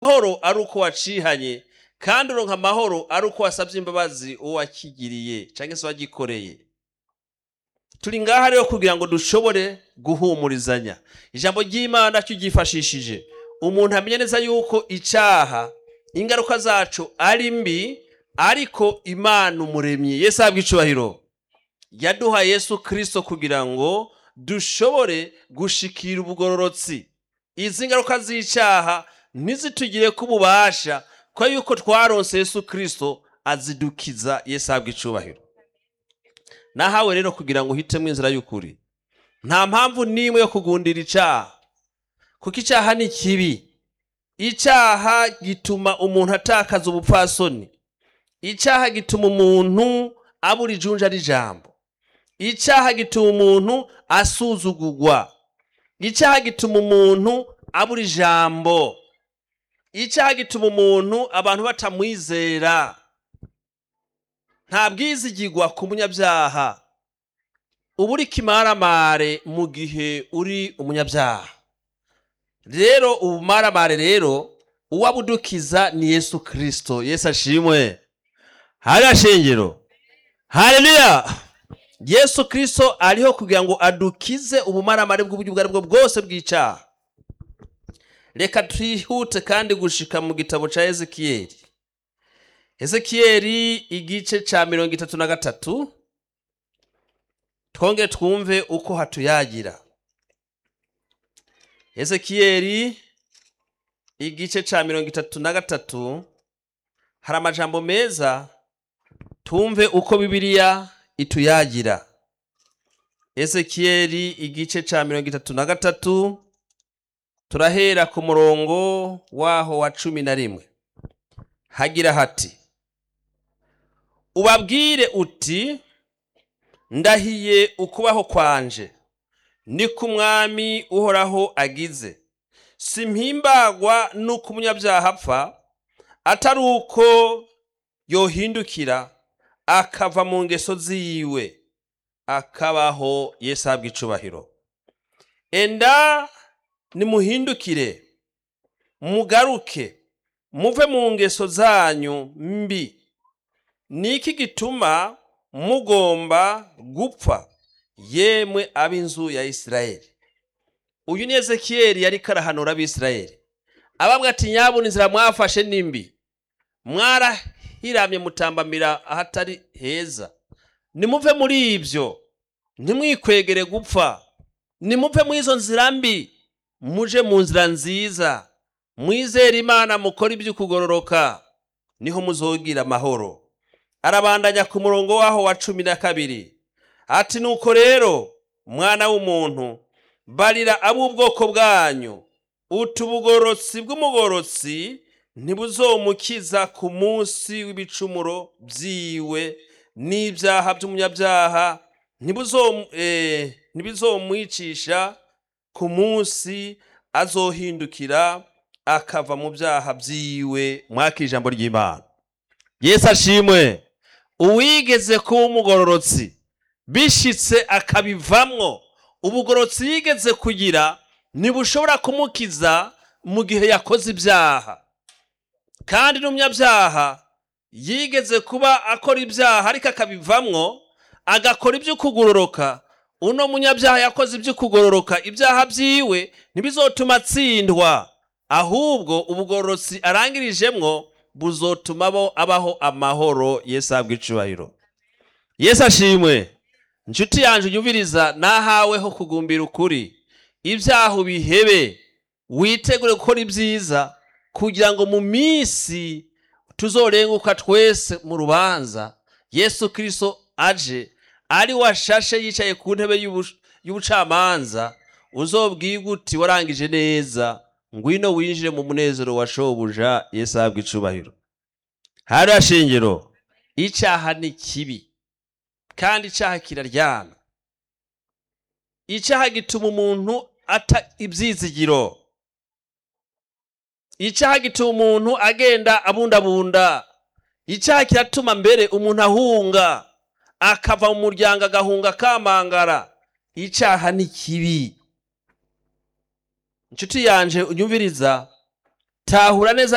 amahoro ari uko wacihanye kandi uronka amahoro ari uko wasabye imbabazi uwo wakigiriye cyangwa se wagikoreye turi ngaha rero kugira ngo dushobore guhumurizanya ijambo ry'imana ryifashishije umuntu amenya neza yuko icyaha ingaruka zacu ari mbi ariko imana umuremyi yesu ahabwa icubahiro yaduha yesu kirisito kugira ngo dushobore gushikira ubugororotsi izi ngaruka z'icyaha ntizitugire ko ububasha ko yuko twaronse yesu kirisito azidukiza yesu ahabwa icubahiro nahawe rero kugira ngo uhitemo inzira y'ukuri nta mpamvu n'imwe yo kugundira icyaha kuko icyaha ni kibi icyaha gituma umuntu atakaza ubupfasoni icyaha gituma umuntu abura ijunja n'ijambo icyaha gituma umuntu asuzugurwa icyaha gituma umuntu abura ijambo icyaha gituma umuntu abantu batamwizera nta bwizigirwa ku munyabyaha uba uri kimaramare mu gihe uri umunyabyaha rero ubumaramare rero uwabudukiza ni yesu kirisito yesu ashimwe hariya shingiro hariya yesu kirisito ariho kugira ngo adukize ubumaramare bw'uburyo ubwo ari bwo bwose bw'icyaha reka twihute kandi gushika mu gitabo cya ezekiyeli ezekiyeli igice cya mirongo itatu na gatatu twongere twumve uko hatuyagira ezekiyeli igice cya mirongo itatu na gatatu hari amajambo meza tumve uko bibiliya ituyagira ezekiyeli igice cya mirongo itatu na gatatu turahera ku murongo waho wa cumi na rimwe hagira hati ubabwire uti ndahiye ukubaho kwanje niko umwami uhoraho agize simpimbagwa nuko umunyabyaha apfa atari uko yohindukira akava mu ngeso ziwe akabaho yesu ahabwa icubahiro enda nimuhindukire mugaruke muve mu ngeso zanyu mbi ni iki gituma mugomba gupfa yemwe ab'inzu ya isirayeli uyu ni ezekiyeli yari karahanura abisirayeli ababwa ati nyabuna inzira mwafashe nimbi mwarahiramye mutambamira ahatari heza nimuve muri ibyo ntimwikwegere gupfa nimuve muri izo nzira mbi muje mu nzira nziza mwizere imana mukora iby'ukugororoka niho muzogira amahoro arabandanya ku murongo waho wa cumi na kabiri ati nuko rero mwana w'umuntu barira ab'ubwoko bwanyu utubugorotsi bw'umugorotsi ntibuzomukiza ku munsi w'ibicumuro byiwe n'ibyaha by'umunyabyaha ntibizomwicisha ku munsi azohindukira akava mu byaha byiwe mwaka ijambo ry'imana yesu ashimwe uwigeze kuba umugororotsi bishitse akabivamwo ubugororotsi yigeze kugira ntibushobora kumukiza mu gihe yakoze ibyaha kandi n'umunyabyaha yigeze kuba akora ibyaha ariko akabivamwo agakora iby'ukugororoka uno munyabyaha yakoze iby'ukugororoka ibyaha byiwe ntibizotuma atsindwa ahubwo ubugororotsi arangirijemwo buzotuma bo abaho amahoro yesu ahabwa icubahiro yesu ashimwe inshuti yanjye unyumviriza nahaweho kugumbira ukuri ibyaha ubihebe witegure gukora ibyiza kugira ngo mu minsi tuzorenguka twese mu rubanza yesu kirisito aje ari washashe yicaye ku ntebe y'ubucamanza uzobwirwa uti warangije neza ngwino winjire mu munezero wa shobuja yesu ahabwa icubahiro hariya shingiro icyaha ni kibi kandi icyaha kiraryana icyaha gituma umuntu ata ibyizigiro icyaha gituma umuntu agenda abundabunda icyaha kiratuma mbere umuntu ahunga akava mu muryango agahunga akamangara icyaha ni kibi inshuti yanje unyumviriza tahura neza